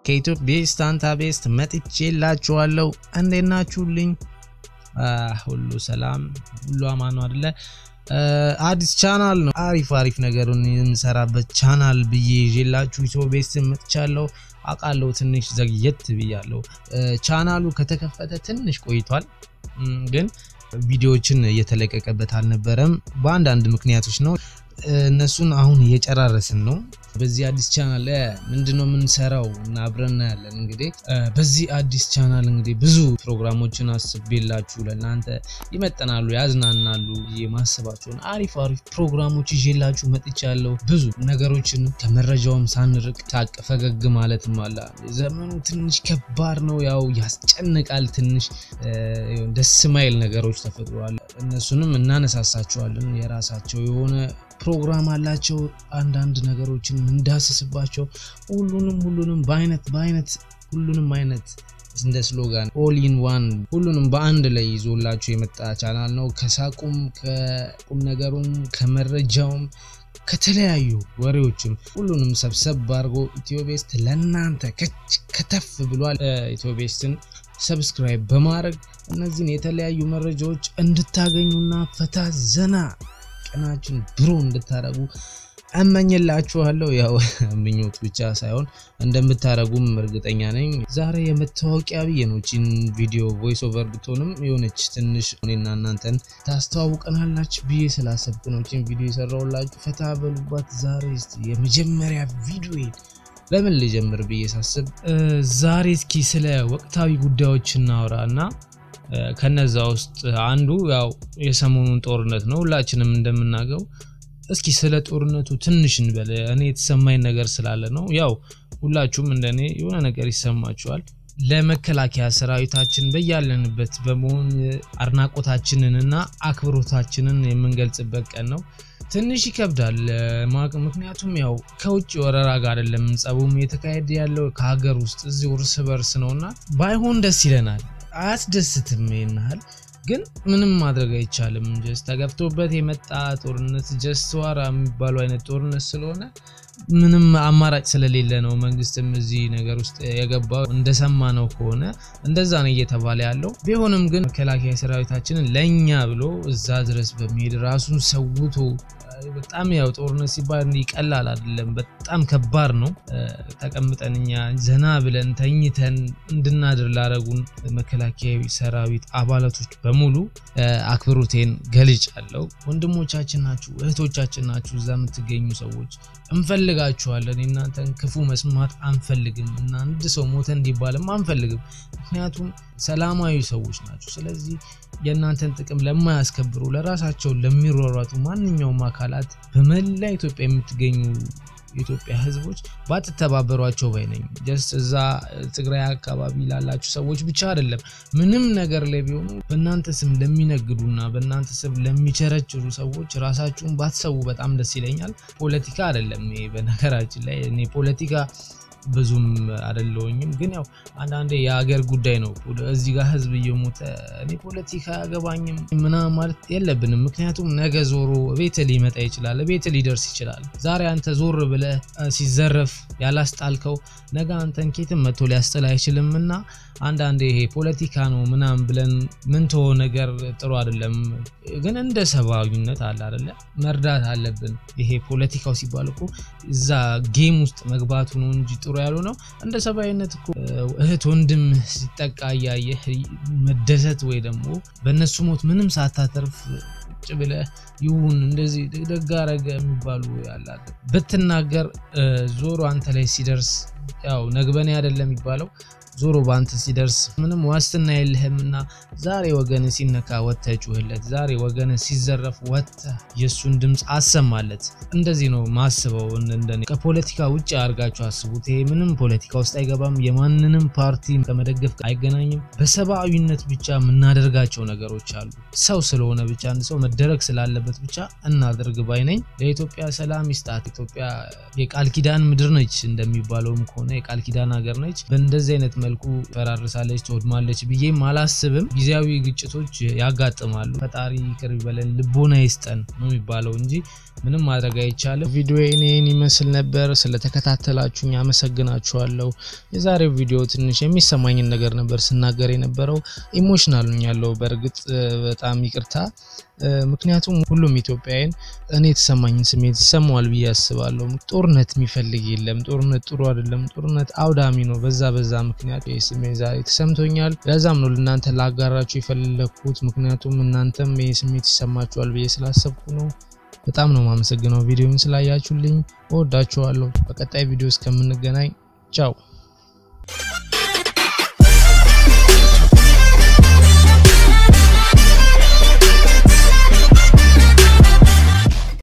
ከኢትዮጵያ ቤስት አንታ ቤስት መጥቼላችኋለሁ። እንዴት ናችሁልኝ? ሁሉ ሰላም፣ ሁሉ አማኑ አደለ? አዲስ ቻናል ነው። አሪፍ አሪፍ ነገሩን የምሰራበት ቻናል ብዬ ይዤላችሁ ኢትዮ ቤስት መጥቻለሁ። አውቃለሁ ትንሽ ዘግየት ብያለሁ። ቻናሉ ከተከፈተ ትንሽ ቆይቷል፣ ግን ቪዲዮዎችን እየተለቀቀበት አልነበረም። በአንዳንድ ምክንያቶች ነው። እነሱን አሁን እየጨራረስን ነው። በዚህ አዲስ ቻናል ላይ ምንድነው የምንሰራው እና አብረን ያለን እንግዲህ በዚህ አዲስ ቻናል እንግዲህ ብዙ ፕሮግራሞችን አስቤላችሁ ለእናንተ ይመጠናሉ፣ ያዝናናሉ የማስባቸውን አሪፍ አሪፍ ፕሮግራሞች ይዤላችሁ መጥቻለሁ። ብዙ ነገሮችን ከመረጃውም ሳንርቅ ታቅ ፈገግ ማለትም አለ። ዘመኑ ትንሽ ከባድ ነው፣ ያው ያስጨንቃል። ትንሽ ደስ ማይል ነገሮች ተፈጥሯል። እነሱንም እናነሳሳቸዋለን። የራሳቸው የሆነ ፕሮግራም አላቸው። አንዳንድ ነገሮችን እንዳስስባቸው ሁሉንም ሁሉንም በአይነት በአይነት ሁሉንም አይነት እንደ ስሎጋን ኦል ኢን ዋን ሁሉንም በአንድ ላይ ይዞላችሁ የመጣ ቻናል ነው። ከሳቁም ከቁም ነገሩም ከመረጃውም ከተለያዩ ወሬዎችም ሁሉንም ሰብሰብ አድርጎ ኢትዮቤስት ለእናንተ ከተፍ ብሏል። ኢትዮቤስትን ሰብስክራይብ በማድረግ እነዚህን የተለያዩ መረጃዎች እንድታገኙና ፈታ ዘና ቀናችን ብሮ እንድታረጉ እመኝላችኋለሁ። ያው ምኞት ብቻ ሳይሆን እንደምታረጉም እርግጠኛ ነኝ። ዛሬ የመታወቂያ ብዬ ነው ቺን ቪዲዮ ቮይስ ኦቨር ብትሆንም የሆነች ትንሽ እኔና እናንተን ታስተዋውቀናላች ብዬ ስላሰብኩ ነው ቺን ቪዲዮ የሰራሁላችሁ። ፈታ በሉባት። ዛሬ እስቲ የመጀመሪያ ቪዲዮ በምን ልጀምር ብዬ ሳስብ ዛሬ እስኪ ስለ ወቅታዊ ጉዳዮች እናውራ እና ከነዛ ውስጥ አንዱ ያው የሰሞኑን ጦርነት ነው። ሁላችንም እንደምናገው እስኪ ስለ ጦርነቱ ትንሽ እንበል። እኔ የተሰማኝ ነገር ስላለ ነው። ያው ሁላችሁም እንደኔ የሆነ ነገር ይሰማችኋል። ለመከላከያ ሰራዊታችን በያለንበት በመሆን አድናቆታችንን እና አክብሮታችንን የምንገልጽበት ቀን ነው። ትንሽ ይከብዳል። ምክንያቱም ያው ከውጭ ወረራ ጋር አይደለም ጸቡም የተካሄደ ያለው ከሀገር ውስጥ እዚሁ እርስ በርስ ነውና ባይሆን ደስ ይለናል። አያስደስትም ይህን ያህል ግን ምንም ማድረግ አይቻልም። ጀስት ተገፍቶበት የመጣ ጦርነት ጀስት ዋራ የሚባሉ አይነት ጦርነት ስለሆነ ምንም አማራጭ ስለሌለ ነው መንግስትም እዚህ ነገር ውስጥ የገባው። እንደሰማ ነው ከሆነ እንደዛ ነው እየተባለ ያለው። ቢሆንም ግን መከላከያ ሰራዊታችንን ለእኛ ብሎ እዛ ድረስ በሚሄድ ራሱን ሰውቶ በጣም ያው ጦርነት ሲባል ይቀላል አይደለም፣ በጣም ከባድ ነው። ተቀምጠን እኛ ዘና ብለን ተኝተን እንድናድር ላረጉን መከላከያ ሰራዊት አባላቶች በሙሉ አክብሮቴን ገልጫለሁ። ወንድሞቻችን ናችሁ፣ እህቶቻችን ናችሁ። እዛ የምትገኙ ሰዎች እንፈልጋችኋለን። እናንተን ክፉ መስማት አንፈልግም እና አንድ ሰው ሞተ እንዲባልም አንፈልግም። ምክንያቱም ሰላማዊ ሰዎች ናቸው። ስለዚህ የእናንተን ጥቅም ለማያስከብሩ ለራሳቸው ለሚሯሯጡ ማንኛውም አካላት በመላ ኢትዮጵያ የምትገኙ የኢትዮጵያ ሕዝቦች ባትተባበሯቸው ባይ ነኝ። ጀስት እዛ ትግራይ አካባቢ ላላችሁ ሰዎች ብቻ አይደለም፣ ምንም ነገር ላይ ቢሆኑ በእናንተ ስም ለሚነግዱና በእናንተ ስም ለሚቸረችሩ ሰዎች ራሳችሁን ባትሰዉ በጣም ደስ ይለኛል። ፖለቲካ አይደለም ይሄ በነገራችን ላይ እኔ ፖለቲካ ብዙም አይደለሁኝም፣ ግን ያው አንዳንዴ የሀገር ጉዳይ ነው። እዚህ ጋር ህዝብ እየሞተ እኔ ፖለቲካ አያገባኝም ምናምን ማለት የለብንም። ምክንያቱም ነገ ዞሮ ቤት ሊመጣ ይችላል፣ ቤት ሊደርስ ይችላል። ዛሬ አንተ ዞር ብለህ ሲዘረፍ ያላስጣልከው ነገ አንተን ኬትም መጥቶ ሊያስጥል አይችልም እና አንዳንዴ ይሄ ፖለቲካ ነው ምናምን ብለን ምንቶ ነገር ጥሩ አይደለም። ግን እንደ ሰብአዊነት አለ አይደለ መርዳት አለብን። ይሄ ፖለቲካው ሲባል እኮ እዛ ጌም ውስጥ መግባቱ ነው እንጂ ጥሩ ያሉ ነው። እንደ ሰብአዊነት እኮ እህት ወንድም ሲጠቃ እያየህ መደሰት ወይ ደግሞ በእነሱ ሞት ምንም ሳታተርፍ ቁጭ ብለህ ይሁን እንደዚህ ደግ አደረገ የሚባሉ ያላለ ብትናገር ዞሮ አንተ ላይ ሲደርስ ያው ነግበኔ አይደለም የሚባለው ዞሮ በአንተ ሲደርስ ምንም ዋስትና የለህም እና ዛሬ ወገን ሲነካ ወጥተህ ጩህለት። ዛሬ ወገን ሲዘረፍ ወጥተህ የእሱን ድምፅ አሰማለት። እንደዚህ ነው ማስበው። እንደኔ ከፖለቲካ ውጭ አድርጋችሁ አስቡት። ይሄ ምንም ፖለቲካ ውስጥ አይገባም። የማንንም ፓርቲ ከመደገፍ አይገናኝም። በሰብአዊነት ብቻ የምናደርጋቸው ነገሮች አሉ። ሰው ስለሆነ ብቻ አንድ ሰው መደረግ ስላለበት ብቻ እናደርግ ባይ ነኝ። ለኢትዮጵያ ሰላም ይስጣት። ኢትዮጵያ የቃል ኪዳን ምድር ነች እንደሚባለውም ከሆነ የቃል ኪዳን ሀገር ነች። በእንደዚህ አይነት መልኩ ፈራርሳለች፣ ትወድማለች ብዬም አላስብም። ጊዜያዊ ግጭቶች ያጋጥማሉ። ፈጣሪ ይቅር ይበለን፣ ልቦና ይስጠን ነው የሚባለው እንጂ ምንም ማድረግ አይቻልም። ቪዲዮ ይህን ይመስል ነበር። ስለተከታተላችሁኝ አመሰግናችኋለሁ። የዛሬው ቪዲዮ ትንሽ የሚሰማኝን ነገር ነበር ስናገር የነበረው። ኢሞሽናል ያለው በእርግጥ በጣም ይቅርታ። ምክንያቱም ሁሉም ኢትዮጵያውያን እኔ የተሰማኝን ስሜት ይሰማዋል ብዬ አስባለሁ። ጦርነት የሚፈልግ የለም። ጦርነት ጥሩ አይደለም። ጦርነት አውዳሚ ነው። በዛ በዛ ምክንያት ይህ ስሜት ዛሬ ተሰምቶኛል። ለዛም ነው ለእናንተ ላጋራችሁ የፈለግኩት። ምክንያቱም እናንተም ይህ ስሜት ይሰማችኋል ብዬ ስላሰብኩ ነው። በጣም ነው የማመሰግነው ቪዲዮን ስላያችሁልኝ። እወዳችኋለሁ። በቀጣይ ቪዲዮ እስከምንገናኝ ቻው።